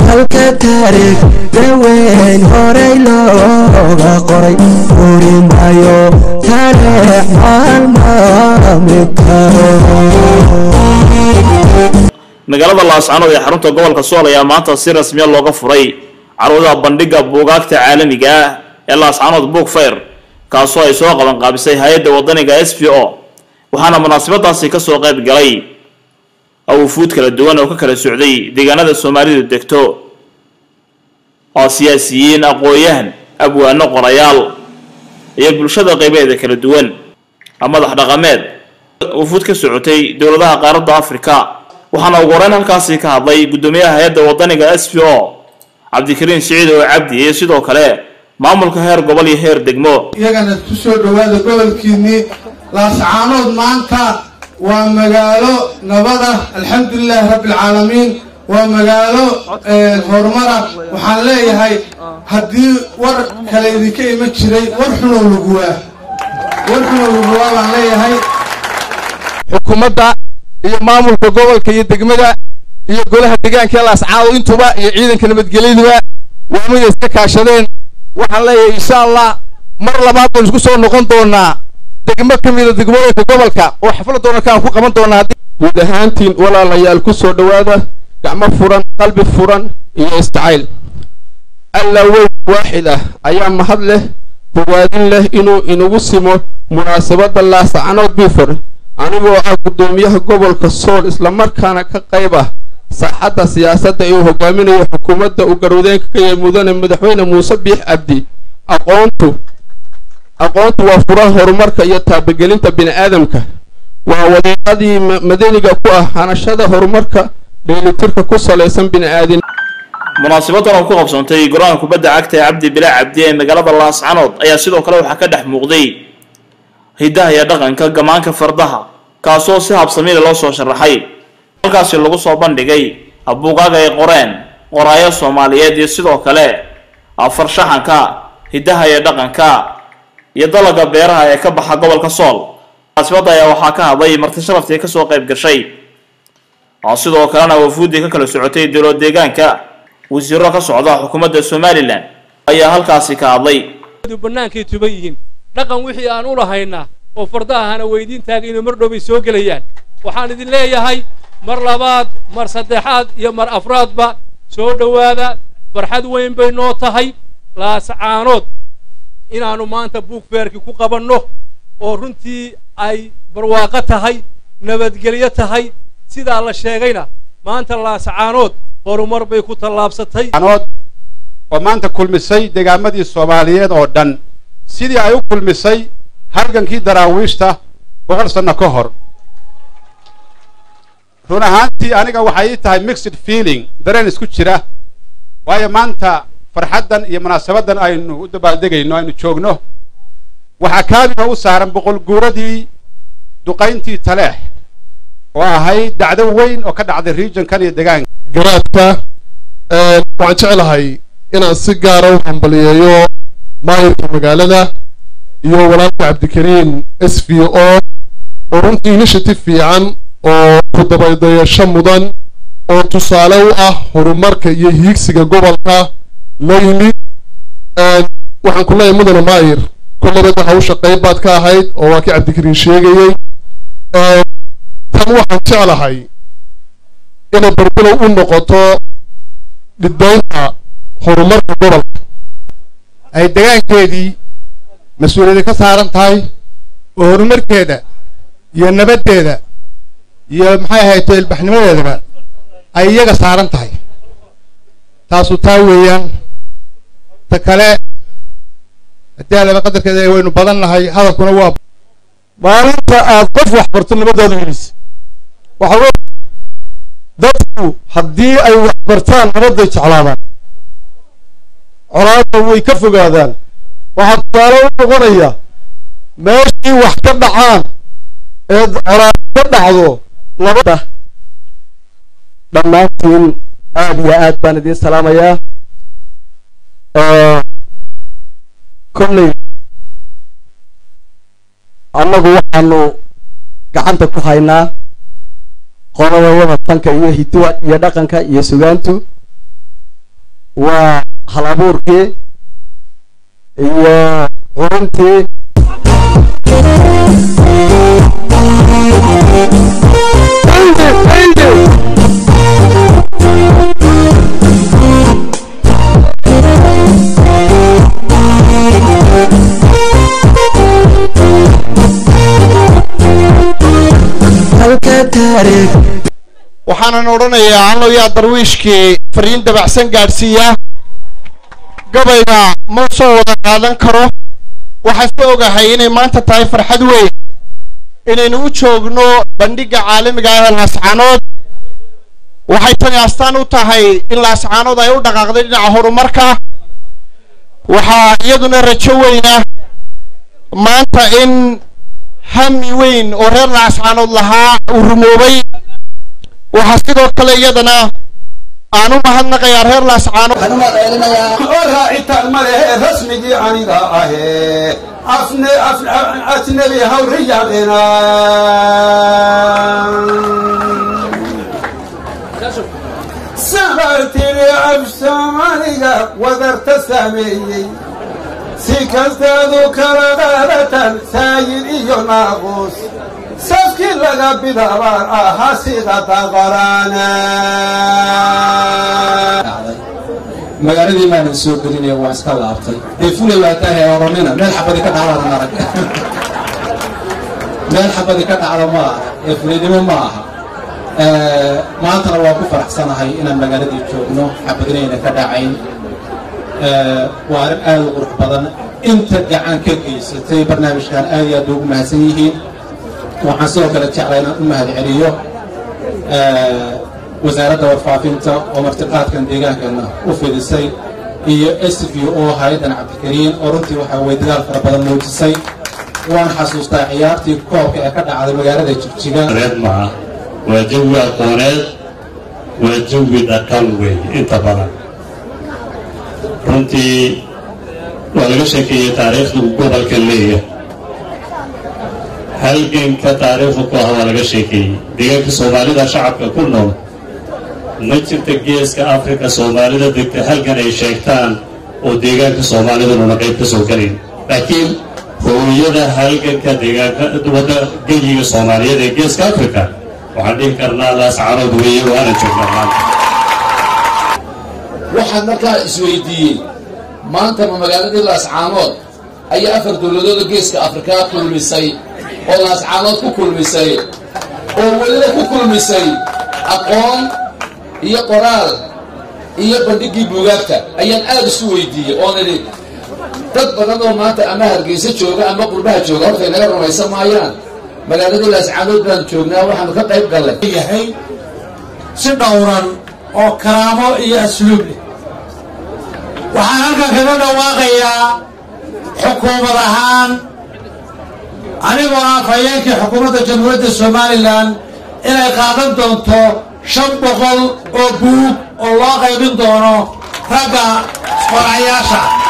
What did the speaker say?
halka taariikh daweyn horey looga qoray uri maayo taariikh maalmaami karo magaalada laascanood ee xarunta gobolka sool ayaa maanta si rasmiya looga furay carwada bandhiga buugaagta caalamiga ah ee laascanood book fair kaasoo ay soo qaban qaabisay hay-adda wadaniga s p o waxaana munaasabadaasi kasoo qayb galay awufuud kala duwan oo ka kala socday deegaanada soomaalidu degto oo siyaasiyiin aqoon-yahan abwaano qorayaal iyo bulshada qaybeeda kala duwan madax dhaqameed wufuud ka socotay dowladaha qaaradda afrika waxaana ugu horeyn halkaasi ka hadlay guddoomiyaha hay-adda wadaniga s p o cabdikariin siciid oo cabdi iyo sidoo kale maamulka heer gobol iyo heer degmo iyagana ku soo dhowaada gobolkiinnii laascaanood maanta waa magaalo nabada alxamdulilaahi rabbialcaalamiin waa magaalo horumara waxaan leeyahay haddii war kale idinka iman jiray war xunow laguwaa war xunow laguwaa baan leeyahay xukuumadda iyo maamulka gobolka iyo degmada iyo golaha deegaanka laascaado intuba iyo ciidanka nabadgelyaduba waa miday iska kaashadeen waxaan leeyahay insha allah mar labaad baynu isku soo noqon doonaa degmo ka mida degmooyinka gobolka oo xaflad doonarkaan ku qaban doonaa guud ahaantiin walaalayaal ku soo dhowaada gacmo furan qalbi furan iyo istacayl alla weyn waaxid ah ayaa mahad leh bogaadin leh inuu inagu simo munaasabadda laascanood bifor anigoo ah guddoomiyaha gobolka sool islamarkaana ka qayb ah saaxadda siyaasadda ee uu hogaaminayo xukuumadda uu garwadeenka ka yahay mudane madaxweyne muuse biix cabdi aqoontu aqoontu waa furaha horumarka iyo taabagelinta bini aadamka waa wadiiqadii madaniga ku ah hanashada horumarka dheelitirka ku salaysan bini aadin munaasabadan oo ku qabsoontay golaha kubadda cagta ee cabdi bilaa cabdi ee magaalada laascanood ayaa sidoo kale waxaa ka dhex muuqday hiddaha iyo dhaqanka gamaanka fardaha kaasoo si habsamiila loo soo sharaxay halkaasi lagu soo bandhigay buugaaga ay qoreen qoraayo soomaaliyeed iyo sidoo kale farshaxanka hiddaha iyo dhaqanka iyo dalaga beeraha ee ka baxa gobolka sool munaasabadda ayaa waxaa ka hadlay marti sharaftii kasoo qayb gashay sidoo kalena wafuuddii ka kala socotay dowlad deegaanka wasiiro ka socda xukuumadda somalilan ayaa halkaasi ka hadlay bannaankay tuban yihiin dhaqan wixii aan u lahaynaa oo fardahana weydiintaaga inuu mar dhow bay soo gelayaan waxaan idin leeyahay mar labaad mar saddexaad iyo mar afraadba soo dhowaada farxad weyn bay noo tahay laascaanood inaannu maanta buugfeerkii ku qabanno oo runtii ay barwaaqo tahay nabadgelyo tahay sidaa la sheegayna maanta laascaanood horumar bay ku tallaabsatay oo maanta kulmisay degaamadii soomaaliyeed oo dhan sidii ay u kulmisay halgankii daraawiishta boqol sanno ka hor run ahaantii aniga waxay ii tahay mixed feeling dareen isku jira waayo maanta farxaddan iyo munaasabaddan aynu u dabaaldegayno aynu joogno waxaa kaamina u saaran boqol guuradii duqayntii taleex oo ahayd dhacdo weyn oo ka dhacday regionkan iyo degaanka garaadka waxaan jeclahay inaan si gaara u hambaliyeeyo maayirka magaalada iyo walaalka cabdikariin s v o oo runtii initiative fiican oo kudabaydayasho mudan oo tusaale u ah horumarka iyo hiigsiga gobolka la yimid waxaan ku leeyahay mudane maayir kullabada hawsha qayb baad ka ahayd oo waa kii cabdikariin sheegayey tan waxaan jeclahay inay barbilow u noqoto dhidbaynta horumarka gobolka ay degaankeedii mas-uuliyadi ka saaran tahay oo horumarkeeda iyo nabaddeeda iyo maxay ahayd ilbaxnimadeedaba ay iyaga saaran tahay taasu taa weeyaan ta kale haddii alaba qadarkeeda waynu badan nahay hadalkuna waa maalinta aad qof wax barto nabadooda helisa waxa wey dadku haddii ay wax bartaan nabadday jeclaadaan colaadda way ka fogaadaan waxaa tusaale u noqonaya meeshii wax ka dhacaan ee colaad ka dhacdo labada dhammaantiin aad iyo aad baan idiin salaamayaa kolley annagu waxaanu gacanta ku haynaa qolada wadatanka iyo hiduwa iyo dhaqanka iyo sugaantu waa hal abuurkii iyo curintii halka taariikh waxaanan odhanayaa allow yaa darwiishkii fariin dabacsan gaadhsiiya gabayga ma soo wada qaadan karo waxaan ka ogahay inay maanta tahay farxad weyn inaynu u joogno bandhigga caalamiga ah ee laascaanood waxay tani astaan u tahay in laascaanood ay u dhaqaaqday dhinaca horumarka waxaa iyaduna rajo weyna maanta in hami weyn oo reer laascaanood lahaa uu rumoobay waxaa sidoo kale iyadana aan u mahadnaqayaa reer laascaanood raacitaan ma lehe rasmigii aniga ahee afne ajnabi hawriyaqina sabartiri af soomaaliga wadarta sameeyey si kastaadu kala qaadatan saayid iyo naaquus safkii laga bidaabaan ahaa sida daqaraana magaaladii maanan soo gelinaya waa iska laabtay dee fulay waa tahay oranina meel xabadi ka dhacdaan arag meel xabadi ka dhacda ma aha ee fulaynimo ma aha maantana waa ku faraxsanahay inaan magaaladii joogno xabadinayna ka dhacayn waa arrin aad u qurux badan inta gacan ka geysatay barnaamijkan aad iyo aad ugu mahadsan yihiin waxaan sidoo kale jeclaa inaan u mahad celiyo wasaaradda warfaafinta oo martiqaadkan deegaankana u fidisay iyo s v o hay-addan cabdikariin oo runtii waxaa weye dagaal fara badan muujisay waan xasuustaa ciyaartii koobka ee ka dhacday magaalada jigjiga reed maaha waa jawi aqooneed waa jawi dhaqan weeye inta badan runtii waa laga sheekeeyey taariikhdu gobolka leeya halganka taariikhdu ku ah waa laga sheekeeyey deegaanka soomaalida shacabka ku nool ma jirta geeska afrika soomaalida degta halgan ay sheegtaan oo deegaanka soomaalidununa qayb ka soo gelayn laakiin hooyada halganka deegaanka wadda geyiga soomaaliyeed ee geeska afrika waxaan dhihi karnaa laascaanood weeye waana joognaa maanta waxaan markaa isweydiiyey maanta ma magaaladii laascaanood ayaa afar dowladooda geeska afrikaa kulmisay oo laascaanood ku kulmisay oo weliba ku kulmisay aqoon iyo qoraal iyo bandhiggii buugaagta ayaan aada isu weydiiyey oon idhi dad badan oo maanta ama hargeysa jooga ama qurbaha jooga hortay naga rumaysan maayaan magaaladii laascaanood baan joognaa waxaanu ka qayb gallay yahay si dhowran oo karaamo iyo asluub leh waxaan halkan kaga dhawaaqayaa xukuumad ahaan anigoo ah fayeenkii xukuumadda jamhuuriyadda somalilan inay qaadan doonto shan boqol oo buug oo loo qaybin doono ragga qorayaasha